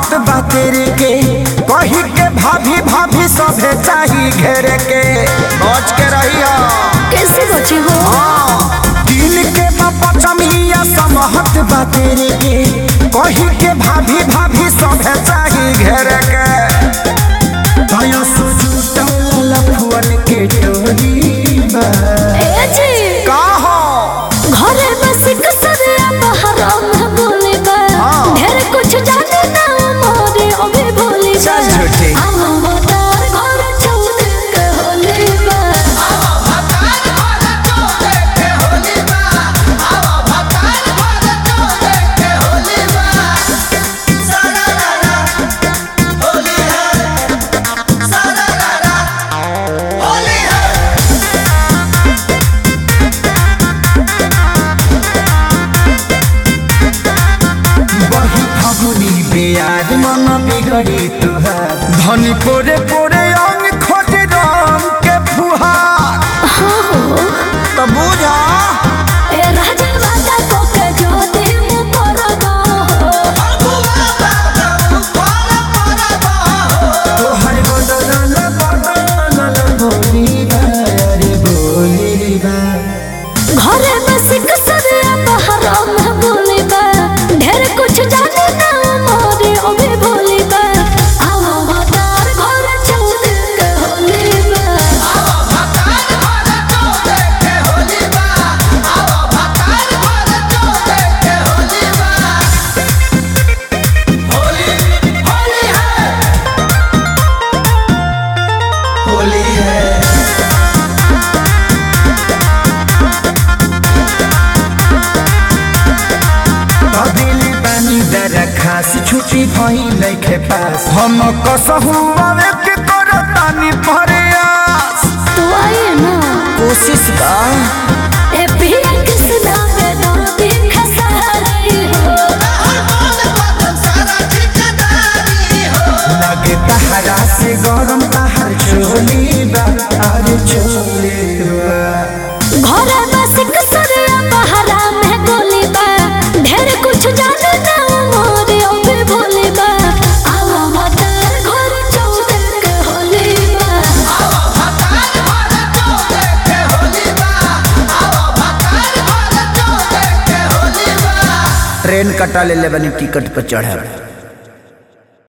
समहत बा तेरे के कही के भाभी भाभी सभे चाही घेरे के बच के रहिया कैसे बचे हो दिल के पचमिया समहत बा तेरे के कही के भाभी भाभी सभे चाही घेरे के दया सुजुटल लफुअन के टोली बा ए जी का हो घरे बस कसरिया बहरा में बोले बा हाँ। ढेर कुछ जाने ना मोरे अबे भोले बा चल झूठी। हम बतार घर चौक के होले बा बही फगुनी बेयाद मन बिगड़ी तुहार धनी पोरे पोरे अंग खोज रंग के फुहार तो बुझा ए राजा राजा को के जो दिन पर गो तोहर बदल बदल बोली बा अरे बोली बा घरे बस कसरिया बहरा में बोले बा ढेर कुछ जाने ना मोरे अबे भोले बा हम बतार घर चौक के होले बा होली है दिल पानी दरा खास छुट्टी भई नइखे पास हम कसहु आवे के करतानी प्रयास तो आइए ना कोशिश बा ए पिया कृष्णा पे दर्दी खसारी हो लगे तहरा से गरम तहर चोली बा अरे चोली बा घरे बस कसरिया बहरा में गोली बा ढेर कुछ जाने ना मोरे अबे भोले बा आवा मतार घर चौक के होले बा ट्रेन कटा ले ले बनी टिकट पर चढ़े